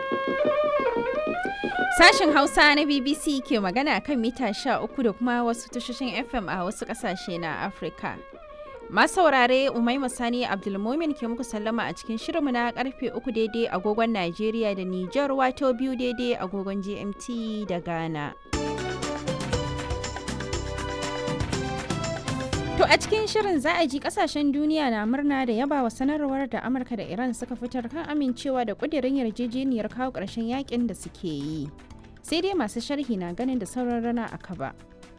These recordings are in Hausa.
Sashen Hausa na BBC ke magana kan mita 13 da kuma wasu tashoshin FM a wasu ƙasashe na Afirka. Masu saurare Umaima Sani Abdulmumin ke muku sallama a cikin shirinmu na karfe uku daidai agogon Najeriya da Nijar wato biyu daidai agogon GMT da Ghana. To a cikin shirin za a ji kasashen duniya na murna da yaba wa sanarwar da Amurka da Iran suka fitar kan amincewa da kudirin yarjejeniyar kawo ƙarshen yakin da suke yi. Sai dai masu sharhi na ganin da sauran rana a kaba.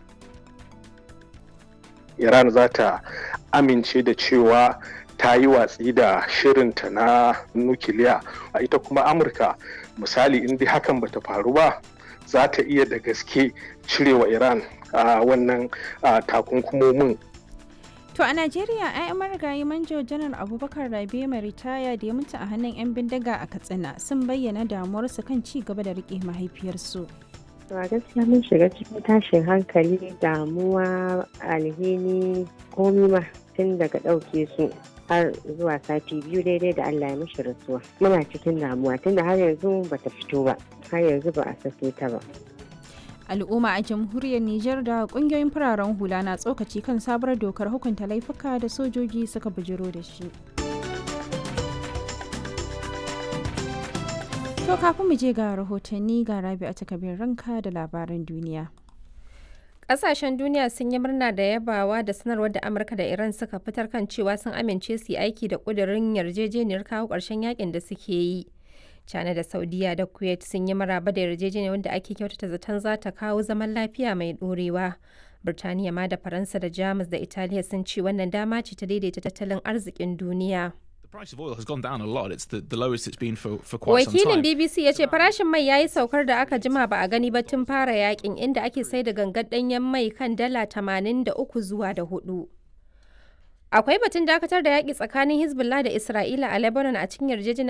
Iran za ta amince da cewa ta yi watsi da shirinta na nukiliya a ita kuma Amurka misali in dai hakan bata faru ba za ta iya da gaske cirewa Iran a wannan takunkumomin To a Najeriya, 'ya'yan marigayi manjo janar Abubakar Rabe mai ritaya da ya mutu a hannun 'yan bindiga a Katsina sun bayyana damuwarsu kan ci gaba da rike mahaifiyarsu. a gaskiya mun shiga cikin tashin hankali damuwa alhini komi ma tun daga ɗauke su har zuwa sati biyu daidai da Allah ya mishi rasuwa muna cikin damuwa tunda har yanzu bata fito ba har yanzu ba a sake ta ba al'umma a jamhuriyar Nijar da kungiyoyin fararen hula na tsokaci kan sabuwar dokar hukunta laifuka da sojoji suka bujiro da shi. To kafin mu je ga rahotanni ga rabi a takabin ranka da labaran duniya. Ƙasashen duniya sun yi murna da yabawa da sanarwar da Amurka da Iran suka fitar kan cewa sun amince su yi aiki da ƙudurin yarjejeniyar kawo ƙarshen yakin da suke yi. China da Saudiya da Kuwait sun yi maraba da yarjejeniyar wanda ake kyautata zaton za ta kawo zaman lafiya mai ɗorewa. Birtaniya ma da Faransa da Jamus da Italiya sun ce wannan dama ce ta daidaita tattalin arzikin duniya. Wakilin BBC ya ce farashin mai ya yi saukar da aka jima ba a gani ba tun fara yakin inda ake sai da gangar ɗanyen mai kan dala 83 zuwa da hudu. Akwai batun dakatar da yaƙi tsakanin Hezbollah da Isra'ila a Lebanon a cikin yarjejeniyar